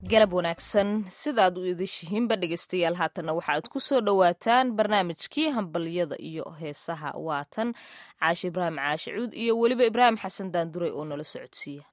galab wanaagsan sidaad u idishihiinba dhegeystayaal haatanna waxa aad ku soo dhowaataan barnaamijkii hambalyada iyo heesaha waatan caashi ibraahim caashi cuud iyo weliba ibraahim xasan daanduray oo nala socodsiiya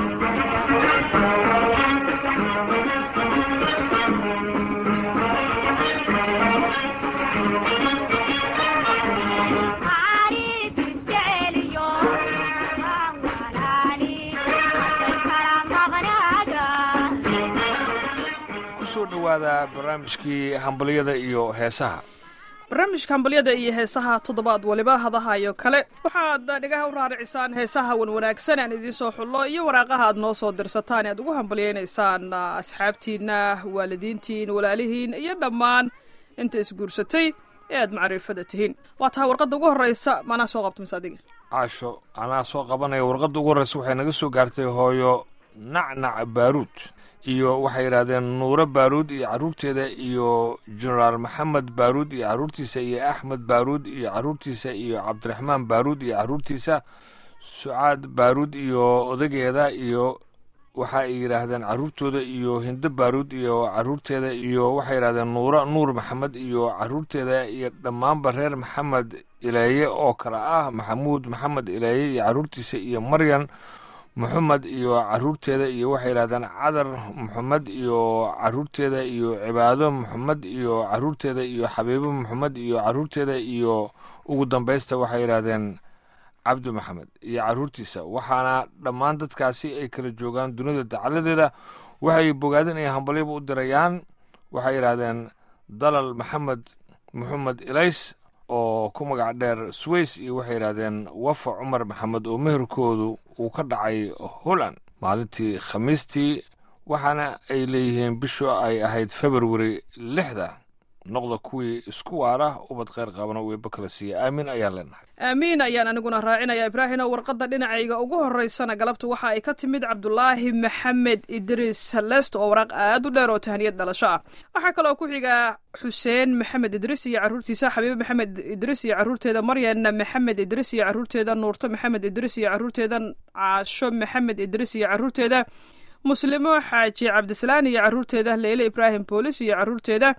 kusoo dhowaada barnaamijkii hambalyada iyo heesaha barnaamijka hambalyada iyo heesaha toddobaad waliba hadahayo kale waxaad dhegaha u raaricisaan heesaha wanwanaagsan aan idiin soo xullo iyo waraaqaha aad noo soo dirsataan aad ugu hambalyaynaysaan asxaabtiinna waalidiintiin walaalihiin iyo dhammaan inta isguursatay ee aad macrifada tihiin waa tahay warqadda ugu horreysa maanaa soo qabto mise adiga caasho anaa soo qabanaya warqadda ugu horreysa waxay naga soo gaartay hooyo nacnac baaruud iyo waxay yidhaahdeen nuuro baaruud iyo carruurteeda iyo jenaraal maxamed baaruud iyo carruurtiisa iyo axmed baaruud iyo carruurtiisa iyo cabdiraxmaan baaruud iyo carruurtiisa sucaad baaruud iyo odageeda iyo waxa ay yidhaahdeen carruurtooda iyo hindo baaruud iyo carruurteeda iyo waxay yidhahdeen nuuro nuur maxamed iyo carruurteeda iyo dhammaanba reer maxamed ileeye oo kale ah maxamuud maxamed ileeye iyo carruurtiisa iyo maryan moxamed iyo carruurteeda iyo waxay yidhahdeen cadar moxamed iyo carruurteeda iyo cibaado moxamed iyo carruurteeda iyo xabiibo moxamed iyo carruurteeda iyo ugu dambaysta waxay yidhaahdeen cabdi maxamed iyo carruurtiisa waxaana dhammaan dadkaasi ay kala joogaan dunida dacaladeeda waxay bogaadeen inay hambalyaba u dirayaan waxay yidhaahdeen dalal maxamed moxamed ilays oo ku magac dheer sways iyo waxay yidhaahdeen wafa cumar maxamed oo meherkoodu uu ka dhacay holland maalintii khamiistii waxaana ay leeyihiin bishu ay ahayd februari lixda noqda kuwii isku waara ubad kheyr qabana weeba kala siiya aamin ayaan leenahay aamiin ayaan aniguna raacinaya ibraahino warqadda dhinacayga ugu horeysana galabtu waxa ay ka timid cabdulaahi maxamed idriis lest oo waraaq aad u dheer oo tahniyad dhalasho ah waxaa kaloo ku xiga xuseen maxamed idriis iyo carruurtiisa xabiibe maxamed idriis iyo carruurteeda maryan maxamed idriis iyo carruurteeda nuurto maxamed idriis iyo carruurteeda caasho maxamed idriis iyo carruurteeda muslimo xaaji cabdisalaan iyo carruurteeda leyle ibraahim boolis iyo carruurteeda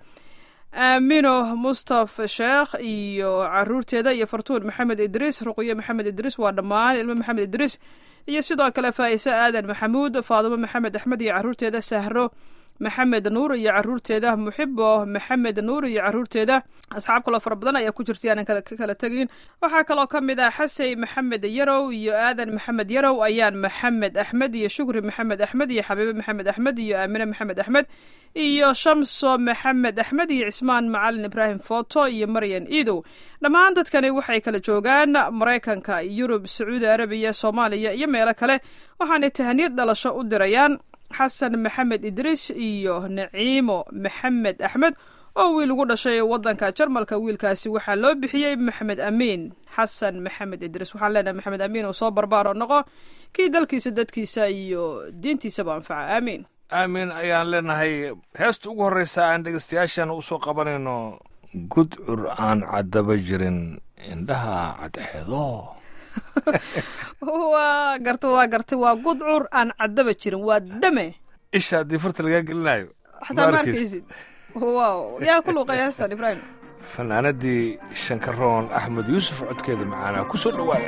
aamino mustafa sheekh iyo caruurteeda iyo fartuun maxamed idriis ruqyo maxamed idriis waa dhammaan ilmo maxamed idriis iyo sidoo kale faa'ise aadan maxamuud faadimo maxamed axmed iyo carruurteeda sahro maxamed nuur iyo carruurteeda muxibo maxamed nuur iyo carruurteeda asxaab kaloo fara badan ayaa ku jirtay aanan ka kala tegin waxaa kaloo ka mid ah xasey maxamed yarow iyo aadan maxamed yarow ayaan maxamed axmed iyo shukri maxamed axmed iyo xabiibe maxamed axmed iyo aamine maxamed axmed iyo shamso maxamed axmed iyo cismaan macalin ibraahim foto iyo maryan iidow dhammaan dadkani waxay kala joogaan maraykanka yurub sacuudi arabiya soomaaliya iyo meelo kale waxaanay tahaniyad dhalasho u dirayaan xasan maxamed idriis iyo naciimo maxamed axmed oo wiil ugu dhashay waddanka jarmalka wiilkaasi waxaa loo bixiyey maxamed amiin xasan maxamed idriis waxaan leenahay maxamed amiin uu soo barbaaro noqo kii dalkiisa dadkiisa iyo diintiisaba anfaca aamiin aamin ayaan leenahay heesta ugu horreysa aan dhegeystayaashan usoo qabanayno gudcur aan caddaba jirin indhaha cadxeedo waa garta waa garta waa gudcur aan caddaba jirin waa dame isha haddii farta lagaa gelinayo xataa ma arkaysid wow yaa ku luuqaya heestan ibraahim fanaanadii shankaroon axmed yuusuf codkeeda macaanaa ku soo dhowaada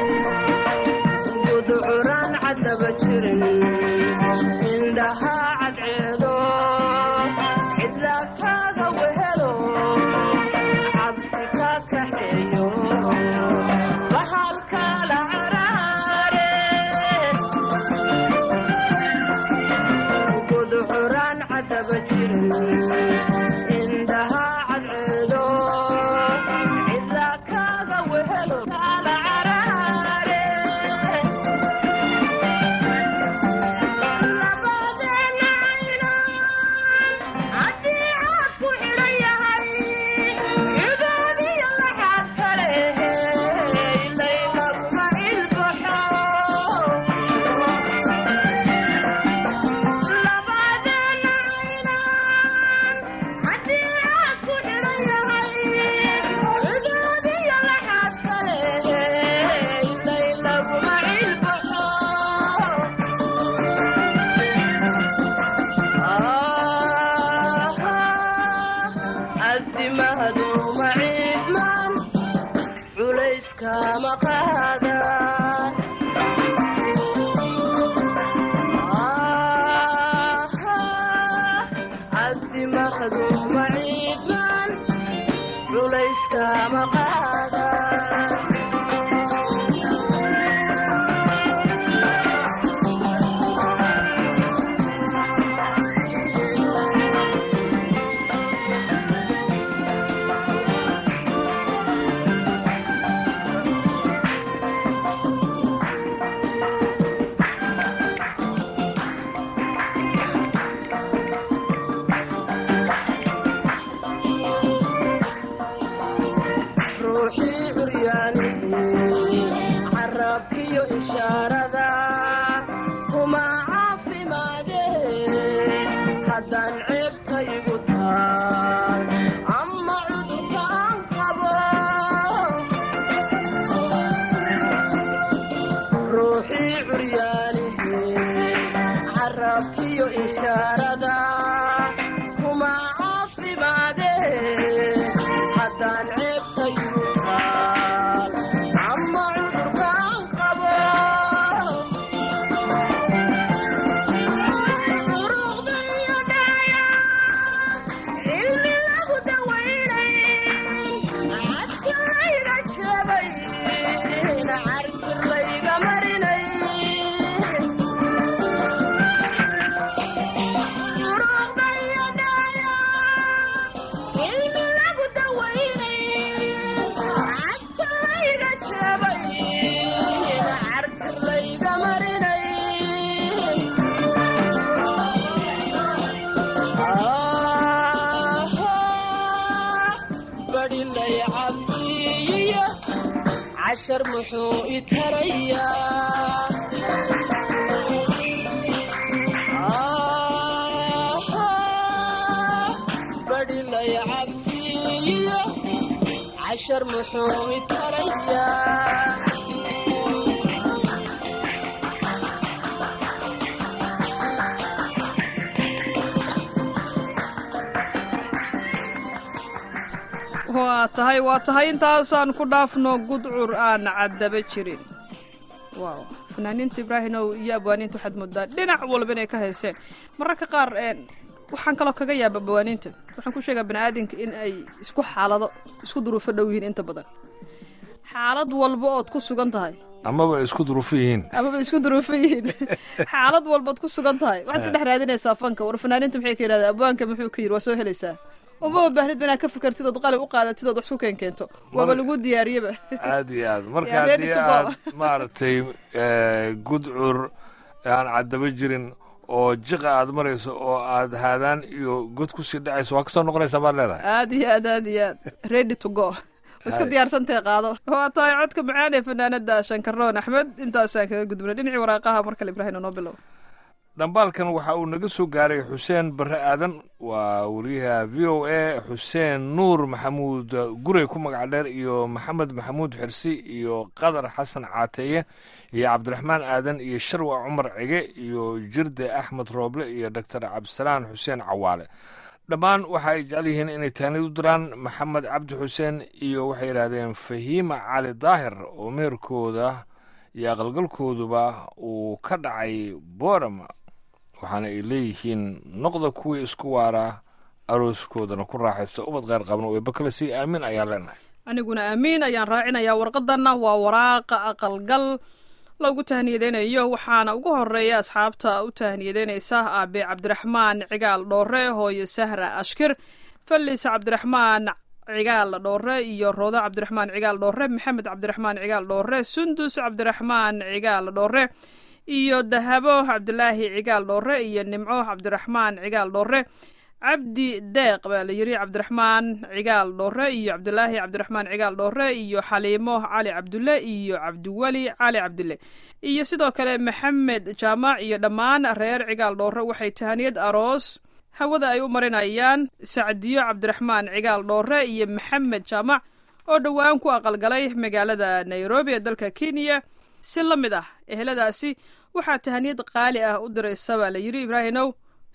Happy cabdimahadu maciidman culayskama qaadan cabdimahadu maciidman culayskama qaadan ruuxii curyaanihii carabkiyo ishaarada kuma caafimaadee haddaan ceebtaygu taal ama cudurka aan qabo ruuxii curyaanihii carabkiyo ishaarada kuma caafimaadee haddaan ceebtaygu taal ama cudurkaan qabo duruqda iyo dhaaya cilmi lagu dawaynay cadka layga jabay carkir layga marinay duruqda iyo dhaaya cilmi lagu dawaynay cadka layga jabay carkir layga marinay badhilay cabsiiyo cashar muxuu i tarayaa badhilay cabsiiyo cashar muxuu i tarayaa waa tahay waa tahay intaasaan ku dhaafno gudcur aan caddaba jirin waaw fanaaniinta ibraahimow iyo abwaaniinta waxaad moodaa dhinac walba inay ka hayseen mararka qaar een, waxaan kaloo kaga yaaba abwaaniinta waxaan ku sheegaa bani aadamka in ay isku xaalado isku duruufo dhow yihiin inta badan xaalad walba ood ku sugan tahay amaba isku duruufo yihiin amaba isku duruufo yihiin xaalad walbaad ku sugan tahay waxaad ka dhex raadinaysaa fanka war fanaaniinta maxay ka yidhahdaa abwaanka muxuu ka yidhi waa soo helaysaa umaba baahnid inaad ka fikirtid ood qalin u qaadatid ood wax ku keen keento waaba Mar- lagu diyaariyaba aad iyo aad marka Yeah, ready haddii to go. aad maaragtay eh, gudcur aan caddaba jirin oo jiqa aad marayso oo aad haadaan iyo god kusii dhacayso waa kasoo noqonaysaa baad leedahay aad iyo aad aad iyo aad ready to go waa iska Hay. diyaarsantae qaado waa tahay codka macaan ee fanaanada shankaroon axmed intaasaan kaga gudbnay dhinacii waraaqaha mar kale ibraahim noo bilow dhambaalkan waxa uu naga soo gaaray xuseen barre aadan waa wariyaha v o a xuseen nuur maxamuud gurey ku magac dheer iyo maxamed maxamuud xirsi iyo qadar xasan caateeye iyo cabdiraxmaan aadan iyo sharwa cumar cige iyo jirde axmed rooble iyo doctor cabdisalaan xuseen cawaale dhammaan waxa ay jecel yihiin inay taanid u diraan maxamed cabdi xuseen iyo waxay yidhaahdeen fahiima cali daahir oo meherkooda iyo aqalgalkooduba uu ka dhacay boorama waxaana ay leeyihiin noqda kuwii isku waaraa arooskoodana ku raaxaysta ubad qeyr qabna oo bakale si aamin ayaan leenahay aniguna aamiin ayaan raacinayaa warqadanna waa waraaqa aqalgal loogu tahniyadeynayo waxaana ugu horeeya asxaabta u tahniyadeynaysa aabe cabdiraxmaan cigaal dhoore hooyo sahra ashkir fallis cabdiraxmaan cigaal dhoore iyo roodo cabdiraxmaan cigaal dhoore maxamed cabdiraxmaan cigaal dhoore sundus cabdiraxmaan cigaal dhoore iyo dahabo cabdilaahi cigaal dhoore iyo nimco cabdiraxmaan cigaal dhoore cabdi deeq baa la yiri cabdiraxmaan cigaal dhoore iyo cabdilaahi cabdiraxmaan cigaal dhoore iyo xaliimo cali cabdulle iyo cabdiweli cali cabdulle iyo sidoo kale maxamed jaamac iyo dhammaan reer cigaal dhoore waxay tahaniyad aroos hawada ay u marinayaan sacdiyo cabdiraxmaan cigaal dhoore iyo maxamed jaamac oo dhowaan ku aqalgalay magaalada nairobi ee dalka kenya si la mid ah eheladaasi waxaa tahaniyad qaali ah u diraysa baa la yiri ibraahinow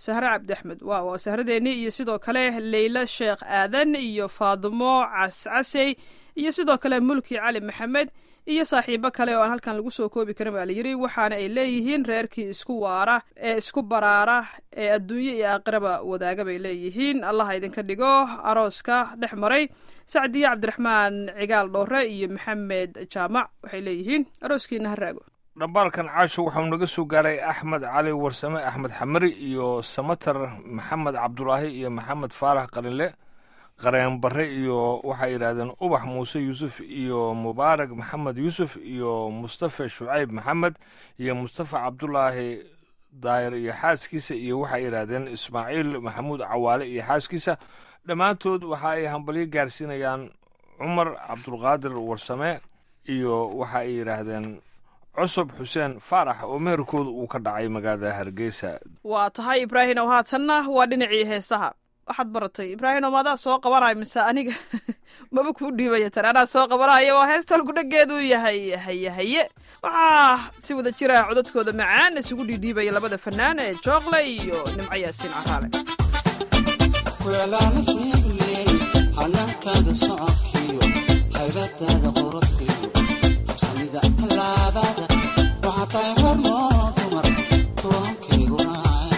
sahre cabdi axmed waa waa sahradeeni iyo sidoo kale leyla sheekh aadan iyo faadimo cascasey iyo sidoo kale mulki cali maxamed iyo saaxiibo kale oo aan halkan lagu soo koobi karin baa layidhi waxaana ay leeyihiin reerkii isku waara ee isku baraara ee adduunye iyo aakhiraba wadaaga bay leeyihiin allaha idinka dhigo arooska dhex maray sacdiye cabdiraxmaan cigaal dhoore iyo maxamed jaamac waxay leeyihiin arooskiina ha raago dhambaalkan caasho waxau naga soo gaaray axmed cali warsame axmed xamari iyo samatar maxamed cabdulaahi iyo maxamed faarax qalinle qareen barre iyo waxay yidhahdeen ubax muuse yuusuf iyo mubaarak maxamed yuusuf iyo mustafa shucayb maxamed iyo mustafa cabdulaahi daayir iyo xaaskiisa iyo waxay yidhaahdeen ismaaciil maxamuud cawaale iyo xaaskiisa dhammaantood waxa ay hambalyo gaarsiinayaan cumar cabdulqaadir warsame iyo waxa ay yidhaahdeen cusub xuseen faarax oo meherkooda uu ka dhacay magaalada hargeysa waa tahay ibraahimow haatanna waa dhinacii heesaha waxaad baratay ibraahimow maadaa soo qabanaya mise aniga maba kuu dhiibaya tan anaa soo qabanaya waa heesta halkudhageedu yahay haye haye waxaa si wada jira codadkooda macaan isugu dhiidhiibaya labada fanaan ee jookle iyo nimco yaasiin caraale kuelaala sheegayey hanaankaada socodkiyo haybadaada quruxdiyo habsamida tallaabada waxaa tahay hormoo dumar tuwankayguna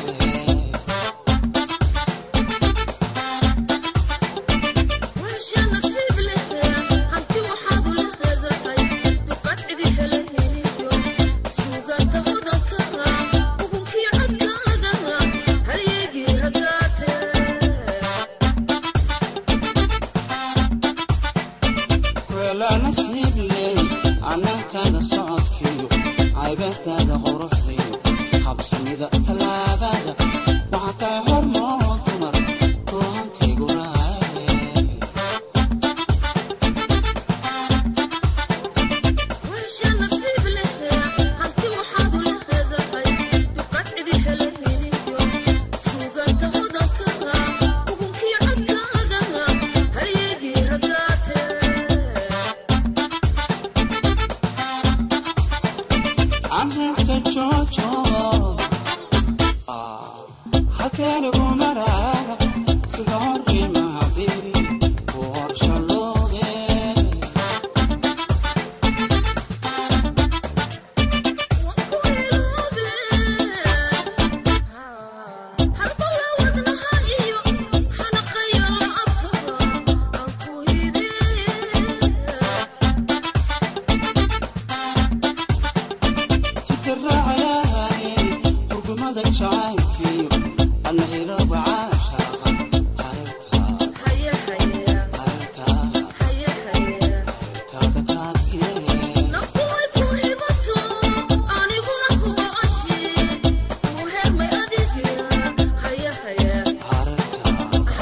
kuelaala sheegayey hanaankaada socodkiyo haybadaada quruxdiyo habsamida tallaabada waxaa tahay hormoo dumar tuwankayguna Anresta Jojo Hakanigu marara sida horrima habiri ku horshaloode hitiraacayahay hurgumada jacaylkiyo ana ilooba caashaaqa hareertaa hareertaa taada kaadkee hareertaa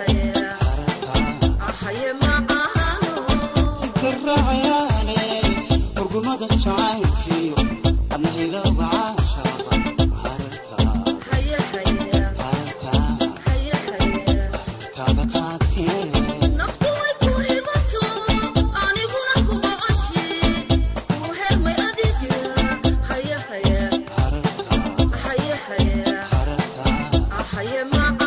hareertaa hitiraacayaane hurgumada jacaylkiyo ana ilooba caashaaqa hareertaa hareertaa taada kaadkee hareertaa hareertaa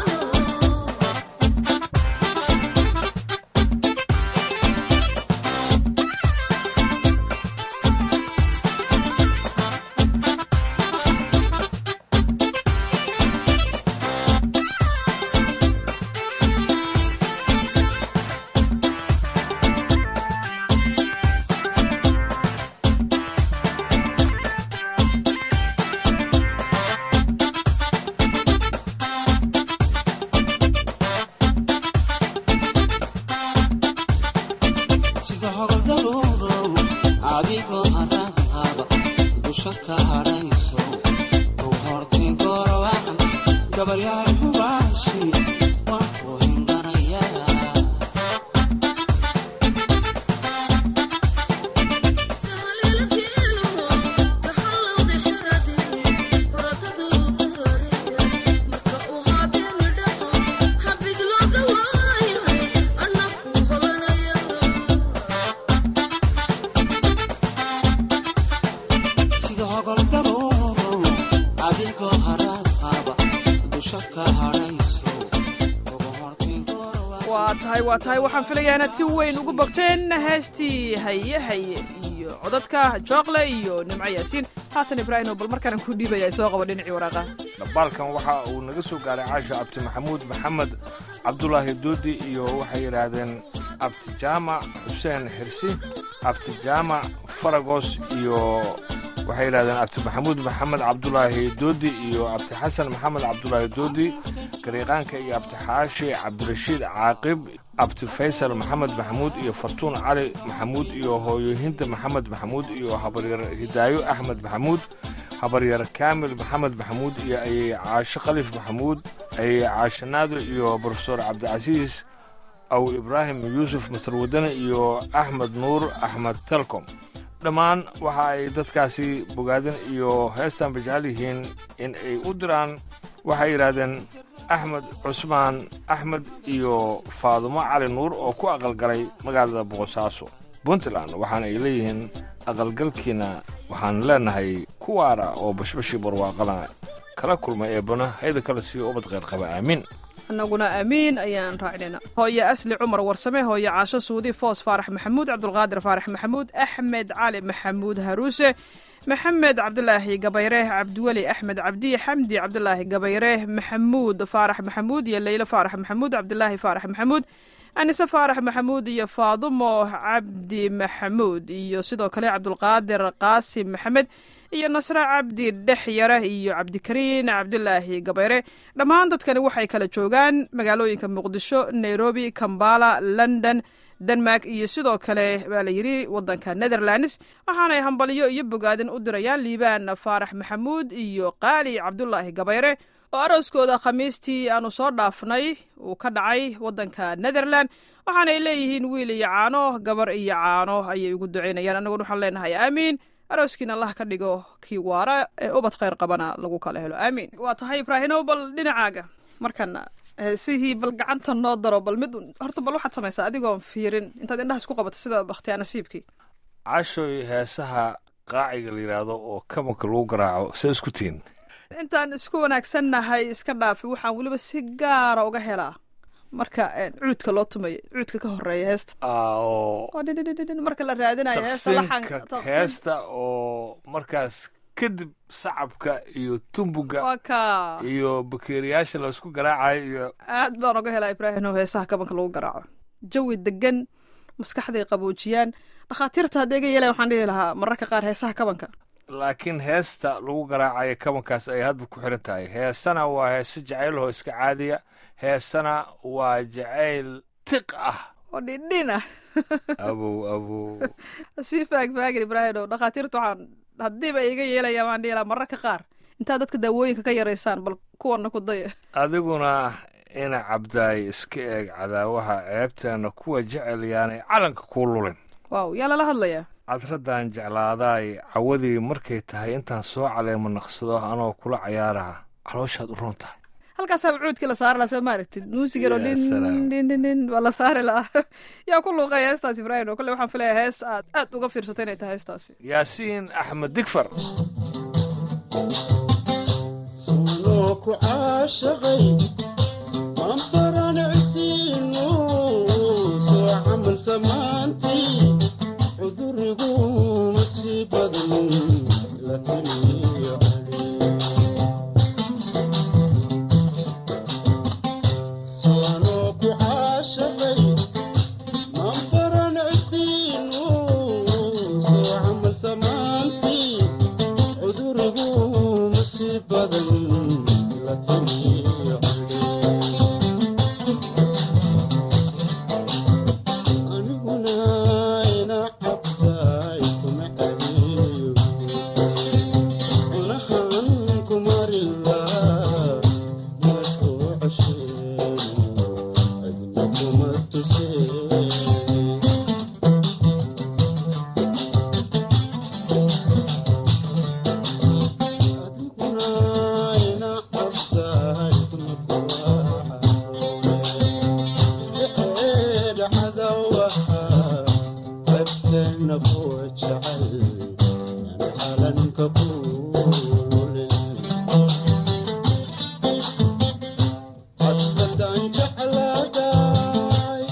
sida hordaloodow adigoo haraadhaaba dusha ka hadhayso u hortay goorwacan gabaryaal xubaashi waan ku hindhanayaa sida hogoldaroodow adigoo haraadhaaba waa tahay waa tahay waxaan filayaa inaad si weyn ugu bogteen heestii haye haye iyo codadka jookle iyo nimco yaasiin haatan ibraahimo bal markaana ku dhiibaya soo qabo dhinacii waraaqa dhambaalkan waxa uu naga soo gaaray caasha abti maxamuud maxamed cabdulaahi doodi iyo waxay yidhaahdeen abti jaamac xuseen xirsi abti jaamac faragos iyo waxay yidhahdeen abti maxamuud maxamed cabdulaahi doodi iyo abti xasan maxamed cabdulaahi doodi gariiqaanka iyo abti xaashi cabdirashiid caaqib abti faysal maxamed maxamuud iyo fartuun cali maxamuud iyo hooyohinta maxamed maxamuud iyo habaryar hidaayo axmed maxamuud habaryar kaamil maxamed maxamuud iyo ayay caasho khaliif maxamuud ayay caasho naado iyo brofesor cabdicasiis aw ibraahim yuusuf masar wadane iyo axmed nuur axmed telcom dhammaan waxa ay dadkaasi bogaadin iyo heestan bajecel yihiin in ay u diraan waxay yidhaahdeen axmed cusmaan axmed iyo faadumo cali nuur oo ku aqalgalay magaalada boqosaaso puntland waxaana ay leeyihiin aqalgalkiina waxaan leenahay ku waara oo bashbashii barwaaqana kala kulmay eebbana hayda kale sii ubad qayrqaba aamiin annaguna aamiin ayaan raacinayna hooye asli cumar warsame hooye caasho suudi foos faarax maxamuud cabdulqaadir faarax maxamuud axmed cali maxamuud haruuse maxamed cabdulaahi gabayre cabdiweli axmed cabdi xamdi cabdulaahi gabayre maxamuud faarax maxamuud iyo leylo faarax maxamuud cabdulaahi faarax maxamuud anise faarax maxamuud iyo faadumo cabdi maxamuud iyo sidoo kale cabdulqaadir qaasim maxamed iyo nasre cabdi dhex yare iyo cabdikariin cabdulaahi gabayre dhammaan dadkani waxay kala joogaan magaalooyinka muqdisho nairobi kambala london denmark iyo sidoo kale baa la yidhi waddanka netherlands waxaanay hambalyo iyo bogaadin u dirayaan liibaan faarax maxamuud iyo qaali cabdulaahi gabayre oo arooskooda khamiistii aanu soo dhaafnay uu ka dhacay waddanka netherland waxaanay leeyihiin wiil iyo caano gabar iyo caano ayay ugu ducaynayaan annaguna waxaan leenahay aamiin arooskiina allah ka dhigo kii waara ee ubad khayr qabana lagu kala helo aamiin waa tahay ibraahimow bal dhinacaaga markana heesihii bal gacanta noo daro bal mid horta bal waxaad samaysaa adigoon fiirin intaad indhaha isku qabato sida bakhtiyaa nasiibkii cashoy heesaha qaaciga la yidhaahdo oo kabanka lagu garaaco see isku tihin intaan isku wanaagsannahay iska dhaafi waxaan weliba si gaara uga helaa marka cuudka loo tumayo cuudka ka horeeya heesta oo oo dhindhindhindhin marka la raadinayo heesta taqsiinka laxan heesta oo markaas kadib sacabka iyo tumbuga waa ka iyo bakeeriyaasha laysku garaacayo iyo aad baan uga helaa ibraahim oo heesaha kabanka lagu garaaco jawi degan maskaxday qaboojiyaan dhakhaatiirta hadda iga yeelayan waxaan dhihi lahaa mararka qaar heesaha kabanka laakiin heesta lagu garaacayo kabankaas ay hadba ku xiran tahay heesana waa heese jacaylahoo iska caadiya heesana waa jacayl tiq ah oo dhindhin ah abow abow sii faagfaagin ibraahim oo dhakhaatiirta waxaan haddiiba iga yeelaya waan dhihi lahaa mararka qaar intaad dadka daawooyinka ka yaraysaan bal kuwana ku daya adiguna ina cabdaay iska eeg cadaawaha ceebteena kuwa jecel yaanay calanka kuu lulin waaw yaa lala hadlayaa cadraddan jeclaadaay cawadii markay tahay intaan soo caleemo naqsado anoo kula cayaaraha calooshaad u roon tahay halkaasaa cuudkii la saari lahaa soo ma aragtid muusigan oo Ya dhin salaam. dhin dhin dhin waa la saari lahaa yaa ku luuqaya heestaas ibraahim oo kolley waxaan filayaa hees aad aad uga fiirsatay inay tahay heestaasi yaasiin axmed digfar sunoo ku caashaqay waan baranacdiinu soo camal samaantii cudurigu masii badan la taliyo sunoo ku caashaqay waan baranacdiinu soo camal samaantii cudurigu masii badan la taliyo aniguna ina cabtaay kuma celiyo cunahan kumarila ilasoo cosheeno adna kuma tusee adiguna ina cabtaay kuma iska eega cadawaha qabteena kuwa jecel aan calanka kuulin hadbadan jeclaadaay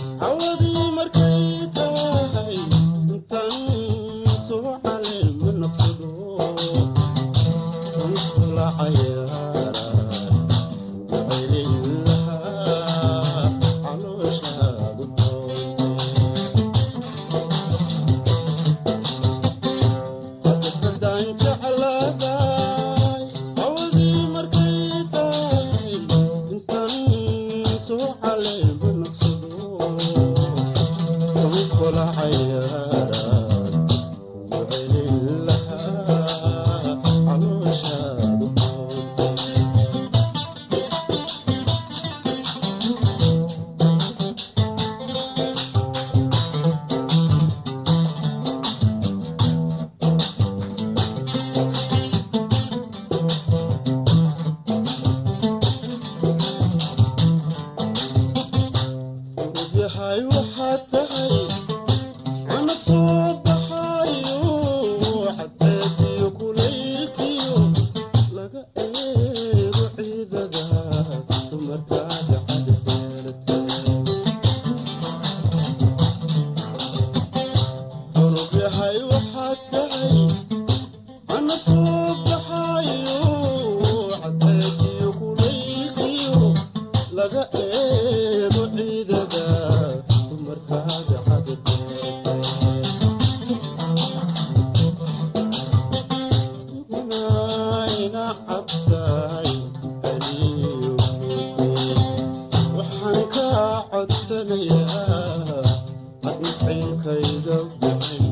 عليه بنقصده وكل عيارة وعين لها علوشها yahay waxaad tahay canab soo baxayo cadceediyo kulaylkiyo laga eego ciidada dumarkaada cadbeelata unug yahay waxaad tahay canab soo baxayo cadceediyo kulaylkiyo laga eego ciidada dumarkaada cadbeelata ina cabtahay aliyo waxaan kaa codsanayaa hadmicinkayga bixin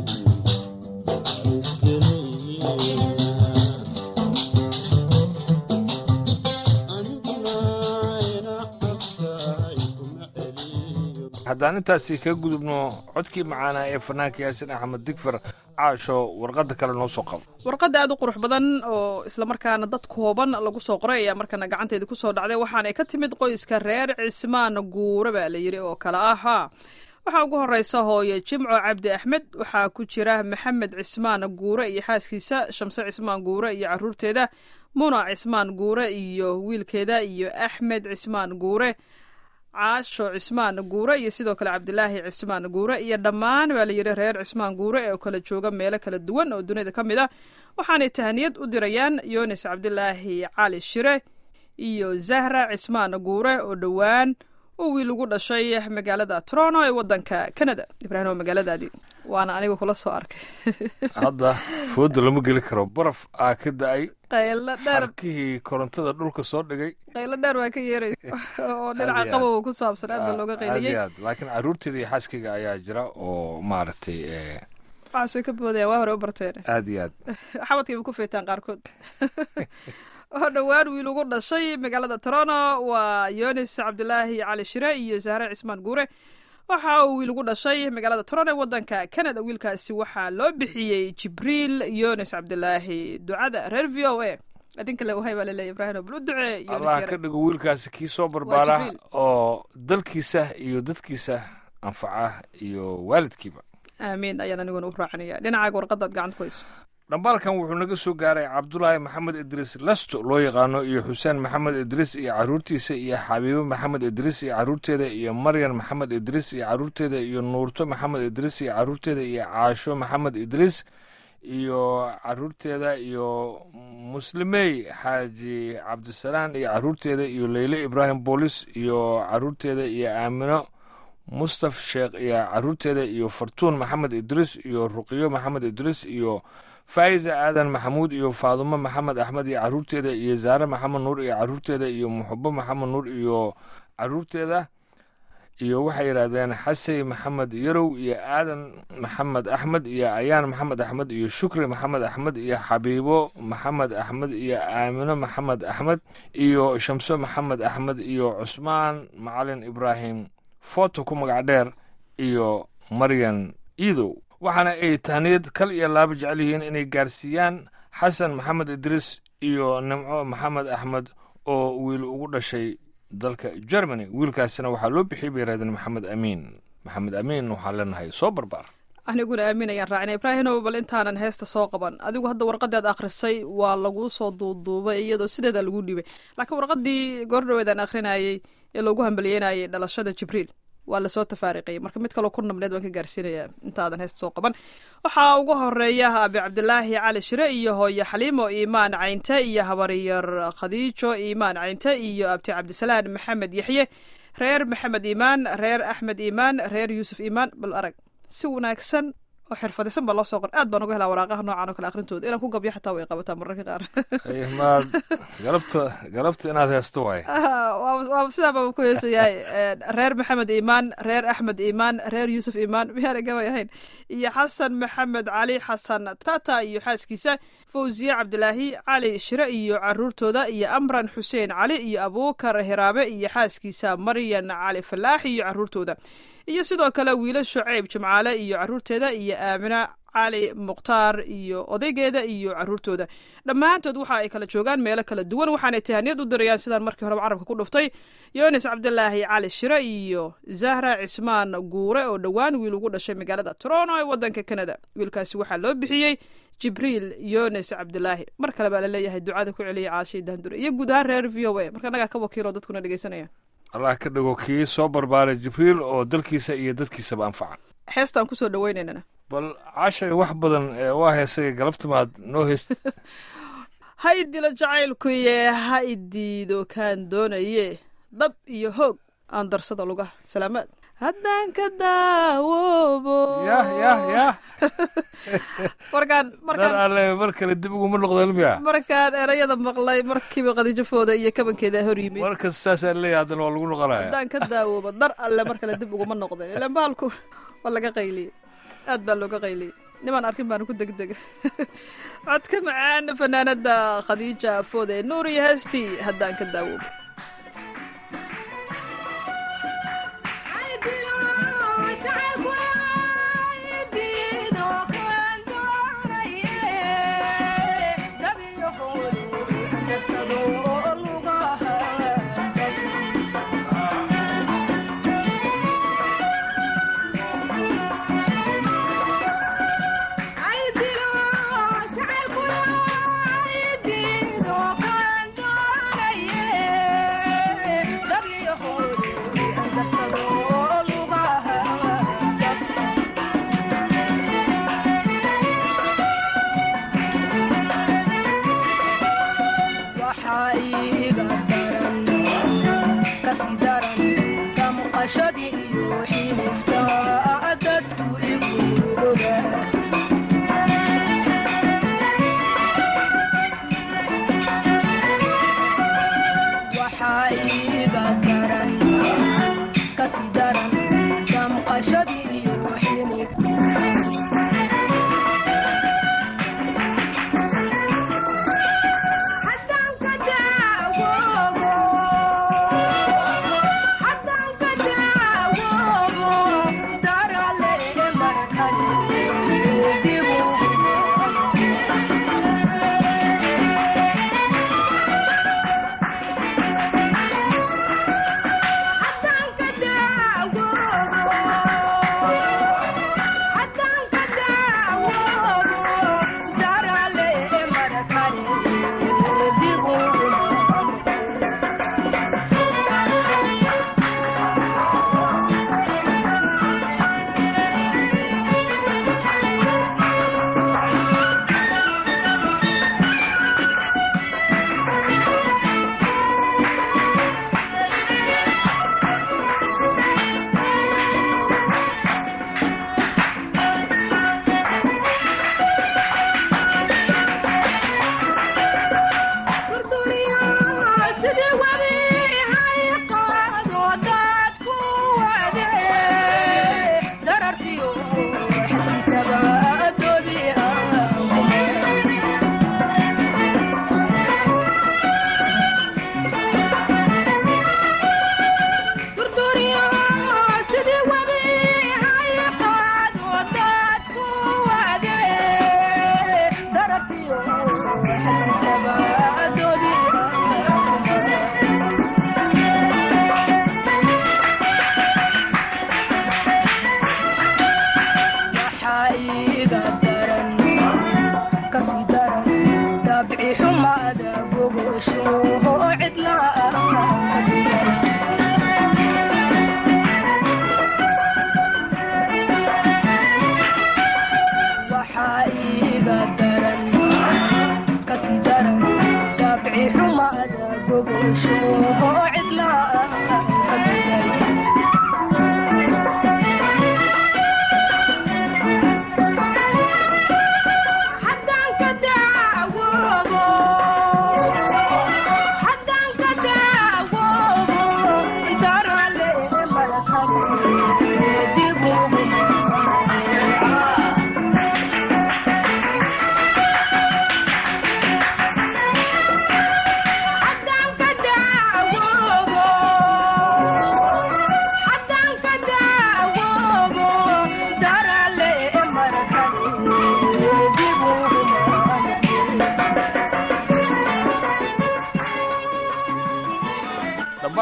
aniguna ina cabtahay kuma celiyo haddaan intaasi ka gudubno codkii macaanaa ee fanaanka yaasin axmed digfar caasho warqadda kale noo soo qabo warqadda aad u qurux badan oo islamarkaana dad kooban lagu soo qoray ayaa markana gacanteeda kusoo dhacday waxaanay ka timid qoyska reer cismaan guure baa la yidhi oo kale ahaa waxaa ugu horeysa hooye jimco cabdi axmed waxaa ku jira maxamed cismaan guure iyo xaaskiisa shamse cismaan guure iyo caruurteeda muna cismaan guure iyo wiilkeeda iyo axmed cismaan guure caasho cismaan guure iyo sidoo kale cabdilaahi cismaan guure iyo dhammaan baa la yidhi reer cismaan guure ee kala jooga meelo kala duwan oo dunida ka mid ah waxaanay tahaniyad u dirayaan yunis cabdilaahi cali shire iyo zahra cismaan guure oo dhowaan uu wiil ugu dhashay magaalada toronto ee wadanka canada ibraahim waa magaaladaadii waana aniga kula soo arkay hadda fooda lama geli karo baraf aa ka da-ay qaylo dheer harkihii korontada dhulka soo dhigay qaylo dheer waa ka yeeray oo dhinaca Aad iyo aad. qabow ku saabsan aad baa looga aad qayliyey iyo aad laakiin caruurteeda iyo xaaskayga ayaa jira oo maaragtay eh, waxaas way ka boodayaan waa hore u barteen aad iyo aad xabadkayba ku feetaan qaarkood oo dhowaan wiil ugu dhashay magaalada toronto waa yonis cabdilaahi cali shire iyo zahre cismaan guure waxa uu wiil ugu dhashay magaalada toronto ee wadanka canada wiilkaasi waxaa loo bixiyey jibriil yonis cabdilaahi ducada reer v o a adinka le wahay baa laleeya ibraahim bal u ducee yonis allah yare ka dhigo wiilkaasi kii soo barbaara Jibriil. oo dalkiisa iyo dadkiisa anfaca iyo waalidkiiba aamiin ayaan aniguna u raacinaya dhinacaaga warqadaad gacanta ku hayso dhambaalkan wuxuu naga soo gaaray cabdulaahi maxamed idriis lasto loo yaqaano iyo xuseen maxamed idriis iyo caruurtiisa iyo xabiibo maxamed idriis iyo caruurteeda iyo maryan maxamed idriis iyo caruurteeda iyo nuurto maxamed idriis iyo caruurteeda iyo caasho maxamed idriis iyo caruurteeda iyo muslimey xaaji cabdisalaan iyo caruurteeda iyo leyle ibraahim boolis iyo caruurteeda iyo aamino mustaf sheekh iyo caruurteeda iyo fartuun maxamed idriis iyo ruqiyo maxamed idriis iyo faa'iza aadan maxamuud iyo faadumo maxamed axmed iyo caruurteeda iyo zaare maxamed nuur iyo caruurteeda iyo muxubo maxamed nuur iyo caruurteeda iyo waxay yidhaahdeen xasey maxamed yarow iyo aadan maxamed axmed iyo ayaan maxamed axmed iyo shukri maxamed axmed iyo xabiibo maxamed axmed iyo aamino maxamed axmed iyo shamso maxamed axmed iyo cusmaan macalin ibraahim foto ku magac dheer iyo maryan iidow waxaana ay tahniyad kal iyo laaba jecel yihiin inay gaarsiiyaan xasan maxamed idriis iyo nimco maxamed axmed oo wiil ugu dhashay dalka germany wiilkaasina waxaa loo bixiyay bay yidhahdeen maxamed amiin maxamed amiin waxaan leenahay soo barbaar aniguna aamin ayaan raacina ibraahimow bal intaanan heesta soo qaban adigu hadda warqadaad akhrisay waa laguu soo duuduubay iyadoo sideeda lagu dhibay laakiin warqadii goordhoweedaan akhrinayey ee loogu hambaliyeynayay dhalashada jibriil waa lasoo tafaariqayay marka mid kaloo ku nabneed waan ka gaarsiinayaa intaadan heesta soo qaban waxaa ugu horeeya abi cabdilaahi cali shire iyo hooye xaliimo iimaan caynte iyo habaryar khadiijo iimaan caynte iyo abti cabdisalaan maxamed yaxye reer maxamed iimaan reer axmed iimaan reer yuusuf iimaan bal arag si wanaagsan oo xirfadisan baa loo soo qor aad baan uga helaa waraaqaha noocan oo kale akhrintooda inaan ku gabyo xataa way qabataa mararka qaar Ay, maad galabta galabta inaad heesto waaye waa sidaa baa ku heesayahay reer maxamed iimaan reer axmed iimaan reer yuusuf iimaan miyaana gabay ahayn iyo xasan maxamed cali xasan tata iyo xaaskiisa fawziye cabdilaahi cali shire iyo caruurtooda iyo amran xuseen cali iyo abuukar hiraabe iyo xaaskiisa maryan cali falaax iyo caruurtooda iyo sidoo kale wiilo shucayb jimcaale iyo caruurteeda iyo aamina cali mukhtaar iyo odaygeeda iyo caruurtooda dhammaantood waxa ay kala joogaan meelo kala duwan waxaanay tahaniyad u dirayaan sidaan markii horeba carabka ku dhuftay yonis cabdilaahi cali shire iyo zahra cismaan guure oo dhowaan wiil ugu dhashay magaalada toronto ee wadanka canada wiilkaasi waxaa loo bixiyey jibriil yonis cabdilaahi mar kale baa laleeyahay ducada ku celiyay caashay daandure iyo guud ahaan reer v o a marka annagaa ka wakiilo dadkuna dhegeysanaya allah ka dhigo kii soo barbaaray jibriil oo dalkiisa iyo dadkiisaba anfaca heestaan kusoo dhaweynaynana bal cashay wax badan ee waa heesay galabta maad noo heest ha i dilo jacaylkuye ha i diido kaan doonaye dab iyo hoog aan darsada lugaha salaamaad haddaan ka daawoobo yah yah yah markaan dar markaan alle mar kale dib uguma noqdo ilmiya markaan erayada maqlay markiiba qadijafooda iyo kabankeeda hor yimid markas saasaa leeyahay haddana waa lagu noqonaya haddaan ka daawoobo dar alle mar kale dib uguma noqday ilaan bahalku waa laga qayliyey aad baa looga qayliyey nimaan arkin baana ku degdega codka macaan fanaanada khadiija foode nuur iyo heestii haddaan ka daawoobo waxaa iiga daran kasi daran damqashadii iyo xilifta dadku igu oga waxaa iiga daran kasi daran damqashadii iyo xilifta haddaan ka daawoobo haddaan ka daawoobo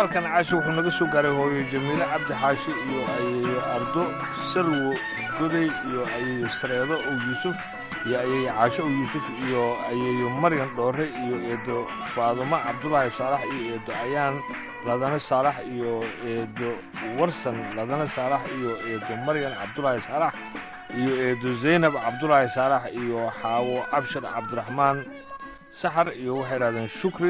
dhambaalkan caashi wuxuu naga soo gaaray hooyo jamiile cabdi xaashi iyo ayeeyo ardo salwo goday iyo ayeeyo sareedo ow yuusuf iyo ayeeyo caasho ow yuusuf iyo ayeeyo maryan dhoore iyo eedo faadumo cabdulaahi saalax iyo eedo ayaan ladane saalax iyo eedo warsan ladane saalax iyo eedo maryan cabdulaahi saalax iyo eedo zaynab cabdulaahi saalax iyo xaawo abshir cabdiraxmaan saxar iyo waxay idhahdeen shukri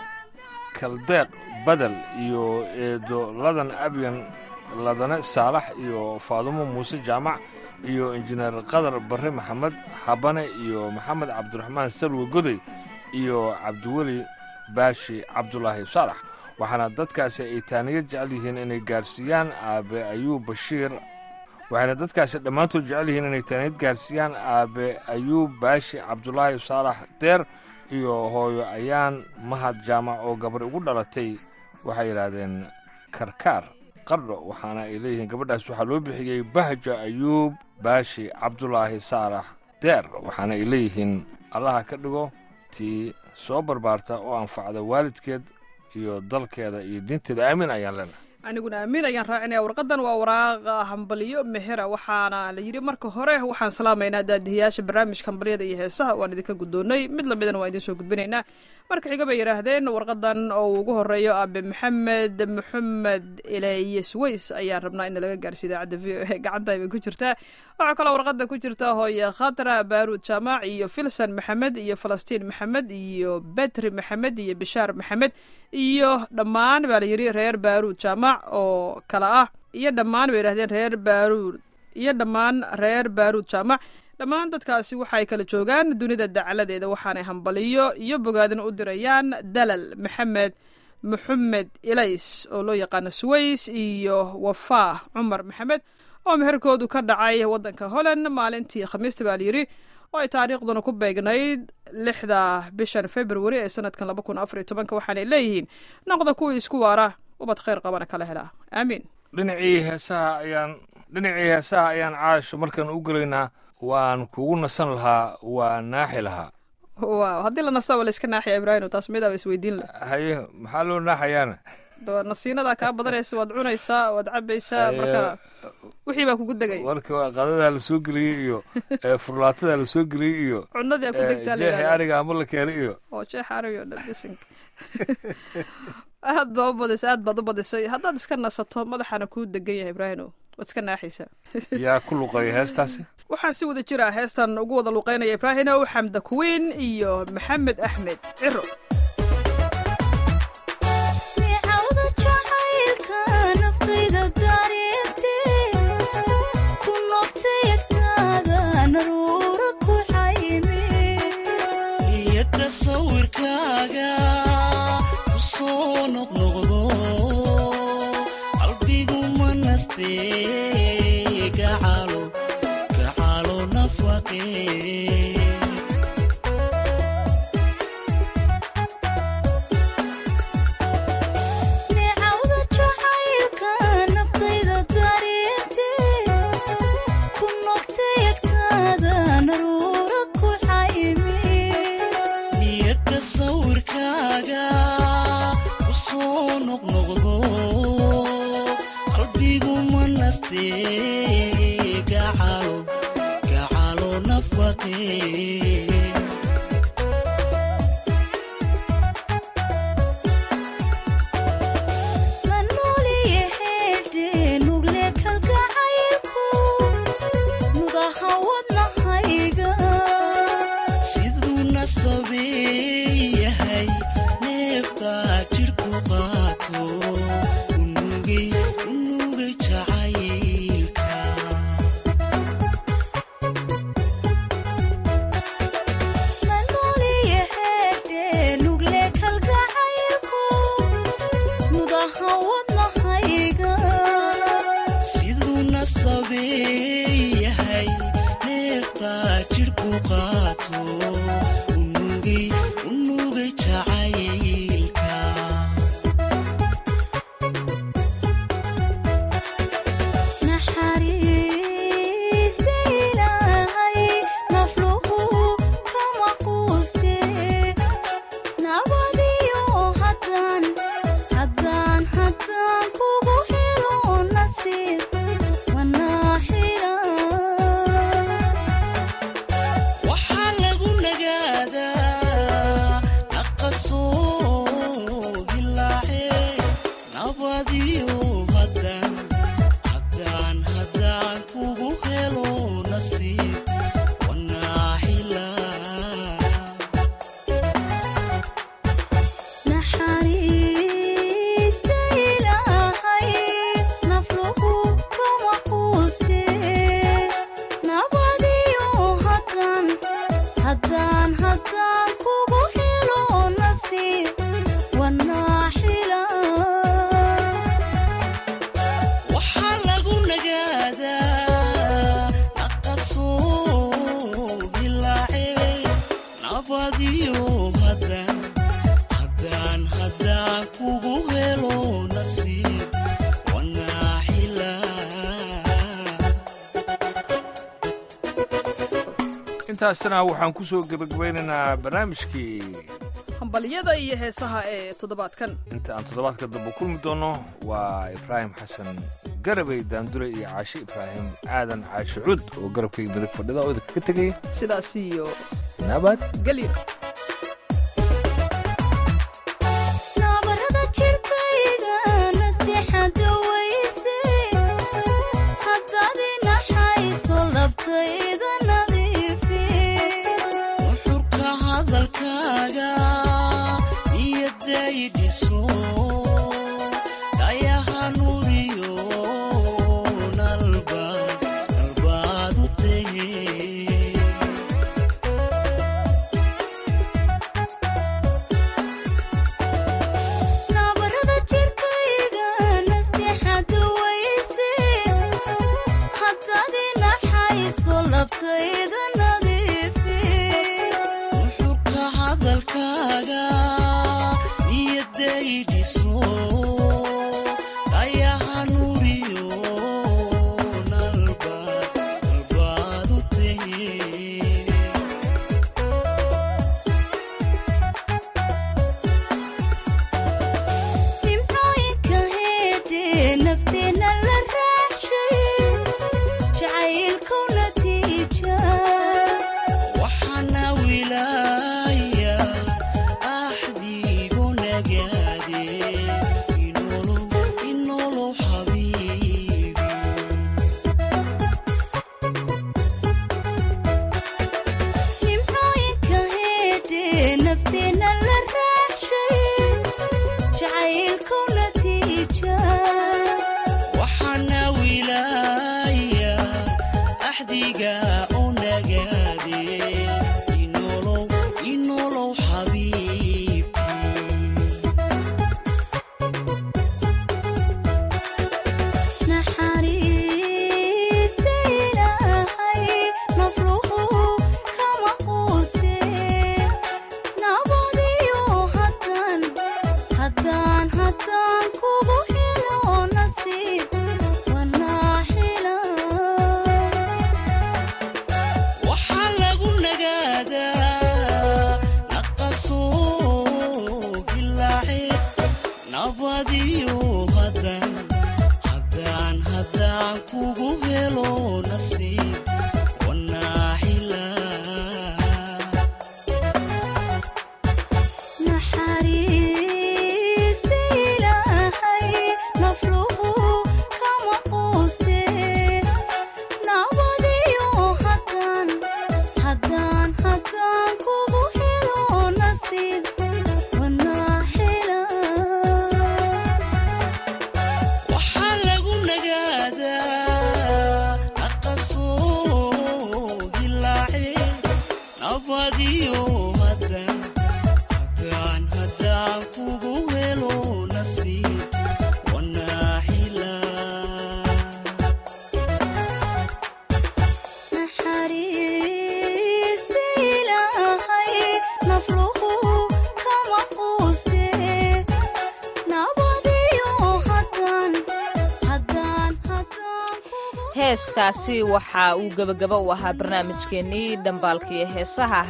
kaldeeq badel iyo eedo ladan abyan ladane saalax iyo faadumo muuse jaamac iyo injineer qadar barre maxamed habane iyo maxamed cabdiraxmaan salwe goday iyo cabdiweli baashi cabdulaahi saalax waxaana dadkaasi ay taaniyo jecel yihiin inay gaarsiiyaan aabe ayuub bashiir waxayna dadkaasi dhammaantood jecel yihiin inay taaniyad gaarsiiyaan aabe ayuub baashi cabdulaahi saalax deer iyo hooyo ayaan mahad jaamac oo gabar ugu dhalatay waxay yidhaahdeen karkaar qardho waxaana ay leeyihiin gabadhaas waxaa loo bixiyey bahja ayuub baashi cabdulaahi saalax deer waxaana ay leeyihiin allaha ka dhigo tii soo barbaarta oo anfacda waalidkeed iyo dalkeeda iyo diinteeda aamin ayaan leenahay aniguna aamin ayaan raacinaya warqadan waa waraaqa hambaliyo mehera waxaana la yidhi marka hore waxaan salaamaynaa daadihiyaasha barnaamijka hambalyada iyo heesaha waan idinka guddoonnay mid lamidana waan idiin soo gudbinaynaa marka xiga bay yidhaahdeen warqadan oo uu ugu horeeyo aabe maxamed maxamed ilayes weys ayaan rabnaa in laga gaarsiiyo idaacadda v o a gacanta bay ku jirtaa waxaa kaloo warqada ku jirta hooye khatra baaruud jaamac iyo filsan maxamed iyo falastiin maxamed iyo betri maxamed iyo bishaar maxamed iyo dhammaan baa la yidhi reer baaruud jaamac oo kale ah iyo dhammaan bay yidhahdeen reer baaruud iyo dhammaan reer baaruud jaamac dhammaan dadkaasi waxay kala joogaan dunida dacaladeeda waxaanay hambaliyo iyo bogaadin u dirayaan dalal maxamed maxamed ilays oo loo yaqaano suways iyo wafaa cumar maxamed oo meherkoodu ka dhacay waddanka holland maalintii khamiista baa layidhi oo ay taariikhduna ku beegnayd lixda bishan februari ee sanadkan laba kun afar iyo tobanka waxaanay leeyihiin noqda kuwii isku waara ubad khayr qabana kala helaa aamiin dhinacii heesaha ayaan dhinacii heesaha ayaan caasho markaan u gelaynaa waan kugu nasan lahaa waa naaxi lahaa waaw haddii la nastaba la iska naaxiya ibraahim taas midaaba isweydiin la haye maxaa loo naaxayaana nasiinadaa kaa badanaysa waad cunaysaa waad cabaysaa marka wixii baa kugu degay marka qadadaa la soo geliyey iyo furlaatadaa la soo geliyey iyo cunadii aa ku degtaa la jeexi yidhahdaa. ariga ama la keenay iyo oo jeex ariyo dhabisinka aad baa u badisay aad baad u badisay haddaad iska nasato madaxana kuu degan yahay ibraahino waad iska naaxaysaa yaa ku luqeeya heestaasi waxaa si wada jira heestan ugu wada luuqeynaya ibraahinow xamda kuwiin iyo maxamed axmed ciro micawda jacaylka naftayda dareentee ku noqtay agtaada naruura ku xayme niyadda sawirkaaga ku soo noqnoqdo qalbigu ma nastee gacalo gacalo nafaqee micawda jacaylka naftayda dareentee ku noqtay agtaada naruura ku xayme niyadda sawirkaaga ku soo noqnoqdo qalbigu ma nastee gacalo gacalo nafaqee la nooliye heedhe nugle kalgacaylku nudaha wadnahayga siduu nasabeeyahay neeftaa jidhku qaato unugay unugay jacaylka haddaan haddaan haddaan kugu helo nasiib wanaaxilaa naxariista ilaahay nafluhu kama quustee nabadiyo haddaan haddaan haddaan kugu helo nasiib wanaaxila waxaa lagu nagaadaa naqasoo dilaace nabadiyo haddaan haddaan haddaan kugu helo nasiib wanaaxilaa intaasna waxaan ku soo gebagabaynaynaa barnaamijkii hambalyada iyo heesaha ee toddobaadkan inta aan toddobaadka dambe kulmi doono waa ibraahim xasan garabey daandure iyo caashi ibraahim aadan caashi cud oo garabkayga midig fadhida oo idinkaga tegaya sidaas iyo nabad gelyo nabarada jirkayga nasteexada weyse haddaad inaxayso labtayda nadiifi nuxurka hadalkaaga niyadday dhiso dhayaha nuuriyo nalbaad nalbaad u tahe nabarada jirkayga nasteexada weyse haddaad inaxayso labtayda nadiifi nuxurka hadalkaaga niyadday dhiso dhayaha nuuriyo nalbaad nalbaad u tahe nimcooyinka heedhe nafteena la raacshay jacaylkow natiija waxaana wilaaya axdiigu nagaade inolow inolow xabiibi nimcooyinka heedhe nafteena la raacshay jacaylkow natiija waxaana wilaaya axdiga u nagaade inolow inolow xabiibti naxariista ilaahay nafluhu kama quustee nabadiyo haddaan haddaan haddaan kugu helo nasiib wanaaxila waxaa lagu nagaadaa naqasoo dilaace nabadiyo haddaan haddaan haddaan kugu helo nasiib wanaaxilaa naxariista ilaahay nafluhu kama quustee nabadiyo haddaan haddaan haddaan kugu helo nasiib wanaaxila waxaa lagu nagaadaa naqasoo dilaace nabadiyo haddaan haddaan haddaan kugu helo nasiib wanaaxilaa naxariista ilaahay nafluhu kama quustee nabadiyo haddaan haddaan haddaan kugu heeskaasi waxa uu gebagaba u ahaa barnaamijkeennii dhambaalka iyo heesaha